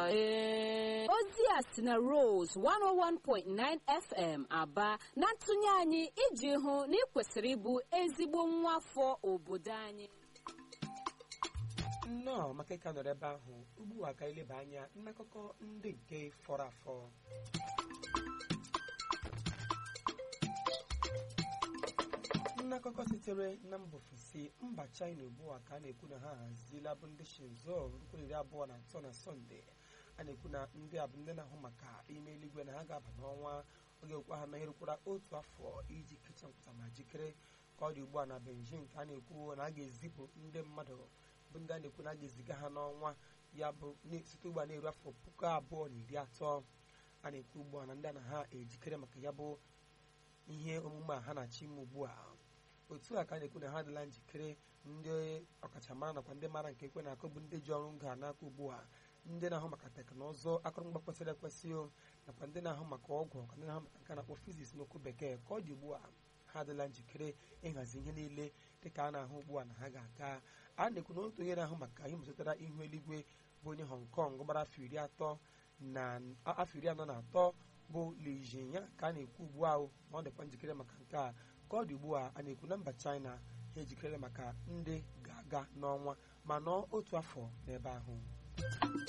ee ozi a si na Rose 101.9 FM aba na ntụnye anyị iji hụ na ị kwesịrị ịbụ ezigbo nwa afọ obodo anyị nnọọ maka ịka nọrọ ebe ahụ ugbu a ka ileba anya nnakọkọ ndị nke fọrọ afọ nnakọkọ sitere na mba ofesi mba china ugbu a ka a na-ekwu na ha haziela bụ ndị shinzo rukwa iri abụọ na atọ na sọnde a na-ekwu na ndị a bụ ndị na-ahụ maka ime eluigwe na ha ga-aba n'ọnwa oge okwa ha na erukwara otu afọ iji kecha mpụta ma jikere ka ọ dị ugbu a na Beijing ka a na-ekwu na a ga-ezipụ ndị mmadụ bụ ndị a na-ekwu na a ga-eziga ha n'ọnwa ya bụ site ugbu a na-eru afọ puku abụọ na iri atọ a na-ekwu ugbu a na ndị a na ha ejikere maka ya bụ ihe omume a ha na-achọ ime ugbu a otu a ka a na-ekwu na ha adịla njikere ndị ọkachamara nakwa ndị mara nke ekwe na-akụ bụ ndị ji ọrụ ngo n'aka ugbu a ndị na-ahụ maka teknụzụ akụrụngwa kwesịrị ekwesị nakwa ndị na-ahụ maka ọgwụ nakwa ndị na-ahụ maka nke na-akpọ fiziks n'okwu bekee ka ọ dị ugbu a ha adịla njikere ịhazi ihe niile dịka a na-ahụ ugbu a na ha ga-aga a na-ekwu na otu onye na-ahụ maka ihe metụtara ihu eluigwe bụ onye Hong Kong gbara afọ iri atọ na afọ iri anọ na atọ bụ Li Jinya ka a na-ekwu ugbu a ma ọ dịkwa njikere maka nke a ka ọ dị ugbu a a na-ekwu na mba China ha ejikere maka ndị ga-aga n'ọnwa ma nọọ otu afọ n'ebe ahụ